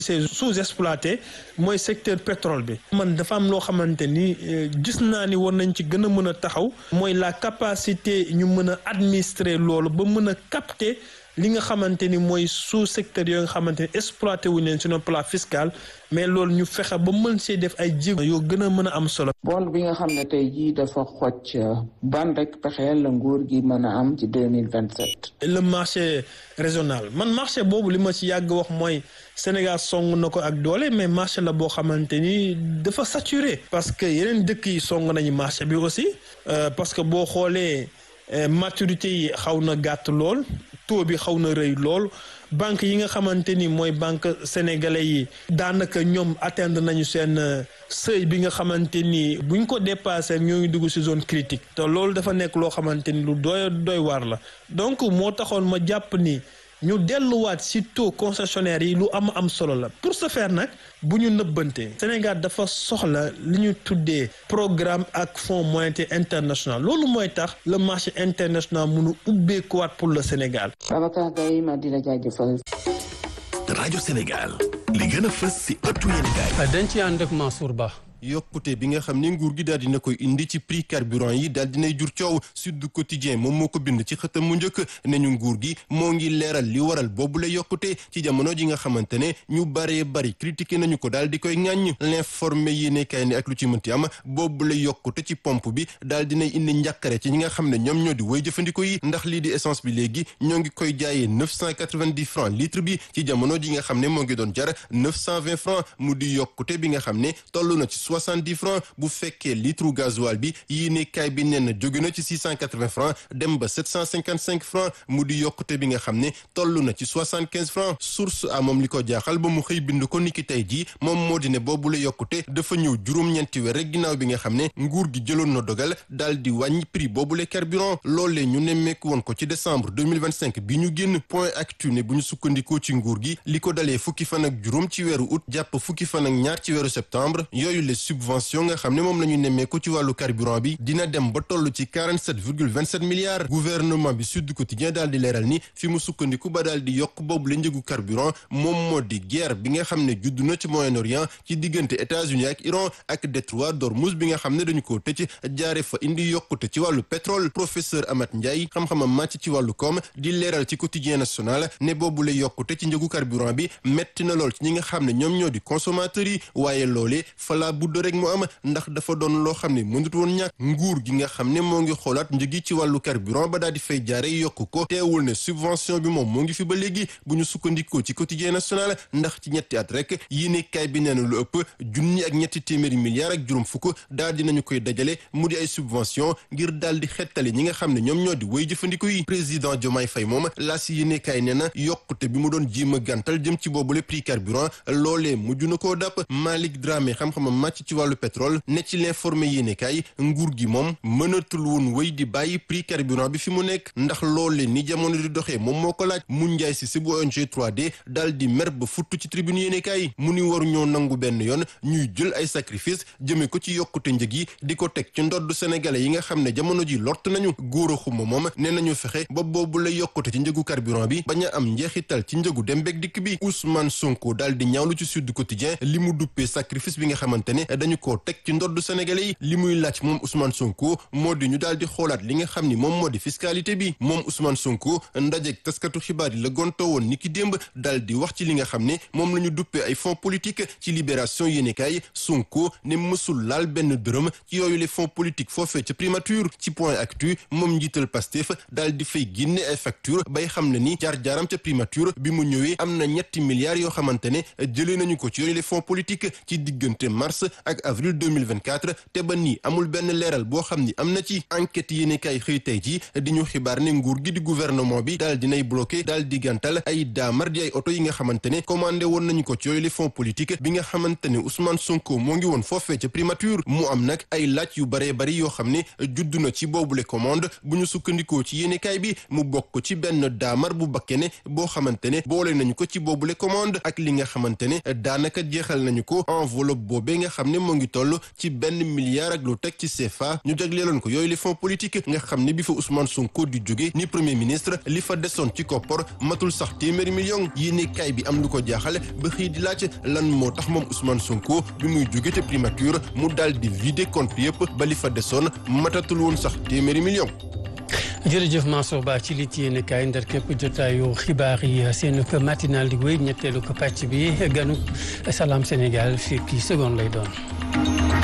c'est sous-exploité mooy secteur pétrole bi man dafa am loo xamante ni gis naa ni war nañ ci gën a mën a taxaw mooy la capacité ñu mën a administrer loolu ba mën a capter li nga xamante ni mooy sous secteur yoo nga xamante ni exploité wuñ leen sur le plan fiscal mais loolu ñu fexe ba mën see def ay jéego yoo gën a mën a am solo. bond bi nga xam ne tey jii dafa xocc ban rek pexeel la nguur gi mën a am ci deux mille vingt sept. le marché régional man marché boobu li ma ci yàgg wax mooy Sénégal song na ko ak doole mais marché la boo xamante ni dafa saturé. parce que yeneen dëkk yi song nañu marché bi aussi parce que boo xoolee maturité yi xaw na gàtt lool. taux bi xaw na rëy lool banque yi nga xamante ni mooy banque sénégalais yi daanaka ñoom atteindre nañu seen seuil bi nga xamante ni buñ ko dépassé ñoo ngi dugg ci zone critique te loolu dafa nekk loo xamante ni lu doy doy waar la donc moo taxoon ma jàpp ni ñu delluwaat ci taux concessionnaire yi lu am am solo la pour ce faire nag bu ñu nëbbante Sénégal dafa soxla li ñu tuddee programme ak fonds monétaire international loolu mooy tax le marché international mënu ubbeekuwaat pour le Sénégal. Babacar Gaye ma di la jaajëfal. rajo Sénégal li gën a fës ci ëttu yéenekaay. dañ ci ànd ak Mansour Ba. yokkute bi nga xam ne nguur gi daal dina koy indi ci prix carburant yi daal dinay jur coow Sud Quotidien moom moo ko bind ci xëtam mu njëkk ne ñu nguur gi moo ngi leeral li waral boobu la yokkute ci jamono ji nga xamante ne ñu baree bari critiqué nañu ko daal di koy ŋàññ l'informé yi ne kay ne ak lu ci mënti am boobu la yokkute ci pompe bi daal dinay indi njàkkare ci ñi nga xam ne ñoom ñoo di woy jëfandiko yi ndax lii di essence bi léegi ñoo ngi koy jaayee neuf cent quatre-vingt-dix francs litre bi ci jamono ji nga xam ne moo ngi doon jar neuf cent vingt francs mu di yokkute bi nga xam ne toll na ci soixante-dix francs bu fekkee litre gasoil bi yii ne kaay bi nee na jóge na ci six cent quatre-vingts francs dem ba sept cent cinquante-cinq francs mu di yokkute bi nga xam ne toll na ci soixante-quinze francs source a moom li ko jaaxal ba mu xëy bind ko niki tey jii moom moo di ne boobu la yokkute dafa ñëw juróom-ñeenti weer rek ginnaaw bi nga xam ne nguur gi jëloon na dogal daal di wàññi prix boobu la carburant loolee ñu nemmeeku woon ko ci décembre 2025 bi ñu génn point actu ne bu ñu sukkandikoo ci nguur gi li ko dalee fukki fan ak juróom ci weeru août jàpp fukki fan ak ñaar ci weeru septembre yooyu les subventions nga xam ne moom la ñu nemmeeku ci wàllu carburant bi dina dem ba toll ci 47 virgule 27 milliards gouvernement bi Sud Quotidien daal di leeral ni fi mu sukkandiku ba daal di yokk boobu la njëgu carburant moom moo di guerre bi nga xam ne judd na ci Moyen-Orient ci diggante États-Unis ak Iran ak détroit d'Ormuz bi nga xam ne dañu koo tëj jaare fa indi yokkute ci wàllu pétrole professeur Amath Ndiaye xam-xamam màcc ci wàllu koom di leeral ci quotidien national ne boobu la yokkute ci njëgu carburant bi metti na lool ci ñi nga xam ne ñoom ñoo di consommateurs yi waaye loolee fala budd rek mu am ndax dafa doon loo xam ne mënut woon ñàkk nguur gi nga xam ne moo ngi xoolaat njëgi ci wàllu carburant ba daal di fay jaare yokk ko teewul ne subvention bi moom moo ngi fi ba léegi bu ñu sukkandikoo ci quotidien national ndax ci ñetti at rek yéene kaay bi nee na lu ëpp junni ak ñetti téeméeri milliards ak juróom fukk daal dinañu koy dajale mu di ay subvention ngir daal di xettali ñi nga xam ne ñoom ñoo di woy jëfandiko yi président Diomaye Faye moom laa si yéene kaay nee na yokkute bi mu doon jéem a gàntal jëm ci boobule prix carburant loolee mujj na koo dàpp Malick Dramé xam-xamam màcc ci wàllu pétrole ne ci l'informé yéene kaay nguur gi moom mënatul woon wéy di bàyyi prix carburant bi fi mu nekk ndax loolee ni jamono di doxee moom moo ko laaj mu njaay si si bu ONG 3D daal di mer ba futt ci tribune yéene kaay mu ni waru ñoo nangu benn yoon ñuy jël ay sacrifice jëme ko ci yokkute njëg yi di ko teg ci ndodd sénégalais yi nga xam ne jamono ji lott nañu góor a xuma moom nee nañu fexe ba boobu la yokkute ci njëgu carburant bi bañ a am njeexital ci njëgu dem beeg dikk bi Ousmane Sonko daal di ñaawlu ci Sud Quotidien li mu duppee sacrifice bi nga xamante ne dañu koo teg ci ndodd sénégalais yi li muy laaj moom Ousmane Sonko moo di ñu daal di xoolaat li nga xam ni moom moo di fiscalité bi moom Ousmane Sonko ndajeeg taskatu xibaar yi la gonto woon ni ki démb daal di wax ci li nga xam ne moom la ñu duppee ay fonds politique ci libération yéenekaay Sonko ne mësul laal benn dërëm ci yooyu les fonds politiques foofee ca primature ci point actu moom njiital Pastef daal di fay génne ay facture bay xam ne ni jaar-jaaram ca primature bi mu ñëwee am na ñetti milliards yoo xamante ne jëlee nañu ko ci yooyu les fonds politiques ci diggante mars ak avril 2024 te ba nii amul benn leeral boo xam ni am na ci enquête yéene kay xëy tey ji di ñu xibaar ne nguur gi di gouvernement bi daal dinay bloqué daal di gàntal ay daamar di ay oto yi nga xamante ne commandé woon nañu ko ci yooyu les fonds politiques bi nga xamante ne Ousmane Sonko moo ngi woon foofee ca primature mu am nag ay laaj yu baree bari yoo xam ne judd na ci boobule commande bu ñu sukkandikoo ci yéene kaay bi mu bokk ci benn daamar bu bakkene boo xamante ne boole nañu ko ci boobule commande ak li nga xamante ne daanaka jeexal nañu ko enveloppe boobee nga xam xam ne moo ngi toll ci benn milliard ak lu teg ci CFA ñu jagleeloon ko yooyu les fonds politiques nga xam ne bi fa Ousmane Sonko di jóge ni premier ministre li fa desoon ci koppor matul sax téeméeri million yéene kaay bi am lu ko jaaxale ba xëy di laaj lan moo tax moom Ousmane Sonko bi muy jóge te primature mu daal di vider compte yëpp ba li fa desoon matatul woon sax téeméeri million jërëjëf Mansour Ba ci li ci yéen kaay ndar képp jotaayu xibaar yi seen ko matinal di wéy ñetteelu ko pàcc bi ganu Salam Sénégal fii kii seconde lay doon